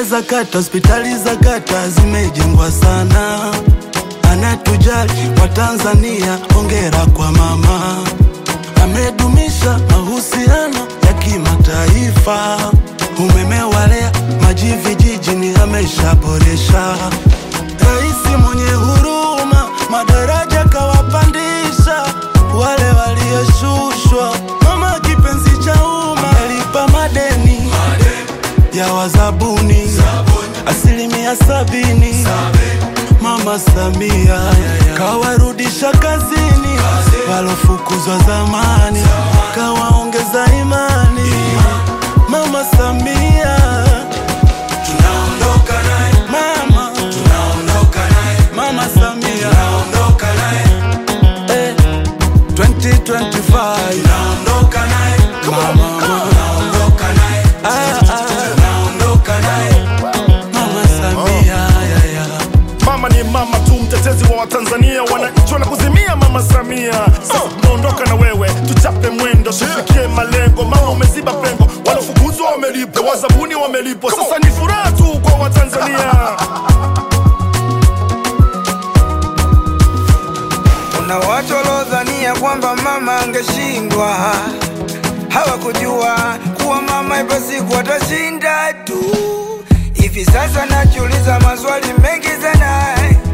za kata, hospitali za kata zimejengwa sana, anatujali Watanzania, hongera kwa mama, amedumisha mahusiano ya kimataifa, umeme walea maji vijijini ameshaboresha, raisi mwenye huruma, madaraja kawapandisha wale walioshushwa, mama kipenzi cha umma, alipa madeni ya wazabuni asilimia sabini. Mama Samia kawarudisha kazini walofukuzwa zamani, kawaongeza imani. Mama Samia tunaondoka naye, mama tunaondoka naye, mama Samia tunaondoka naye eh, 2025 tunaondoka naye, mama tunaondoka naye, ah, ah, tunaondoka naye, mama Samia ya, ya. Mama ni mama tu, mtetezi wa Watanzania, wananchi wanakuzimia Mama Samia. Sasa tunaondoka na wewe, tuchape mwendo, tufikie malengo. Mama umeziba pengo, walofukuzwa wamelipwa, wazabuni wamelipwa, sasa ni furaha tu kwa Watanzania. Kuna watu waliodhania kwamba mama angeshindwa, hawakujua kuwa mama ipo siku atashinda tu. Hivi sasa najiuliza maswali mengi sana,